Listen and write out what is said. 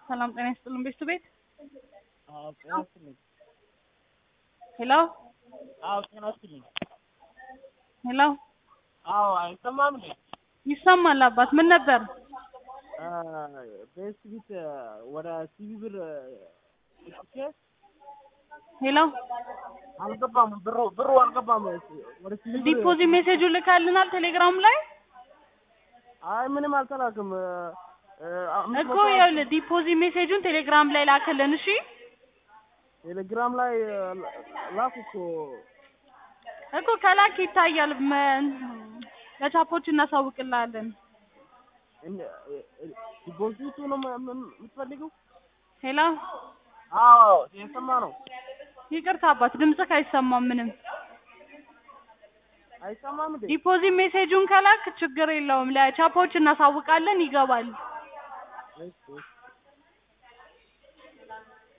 ሰላም ጤና ይስጥልን ቤቱ ቤት አዎ ጤና ይስጥልኝ። ሄሎ አዎ ጤና ይስጥልኝ። ሄሎ አዎ አይሰማም እንዴ? ይሰማል አባት ምን ነበር በኤስ ቢት ወደ ሲቢ ብር ልኬ ሄሎ አልገባም፣ ብሩ ብሩ አልገባም። ወደ ሲቢ ብር ዲፖዚት ሜሴጁ ልካልናል ቴሌግራም ላይ አይ ምንም አልተላክም። አምስት እኮ መቶ ይኸውልህ ዲፖዚት ሜሴጁን ቴሌግራም ላይ ላክልን እሺ ቴሌግራም ላይ ላኩ እኮ እኮ ከላክ ይታያል መ- ለቻፖች እናሳውቅልሃለን ዲፖዚቱ ነው ም- ም- የምትፈልገው? ሄሎ አዎ የሰማ ነው። ይቅርታ አባት ድምፅህ አይሰማም ምንም አይሰማም እንዴ? ዲፖዚት ሜሴጁን ከላክ ችግር የለውም ለቻፖች እናሳውቃለን ይገባል እሺ እሺ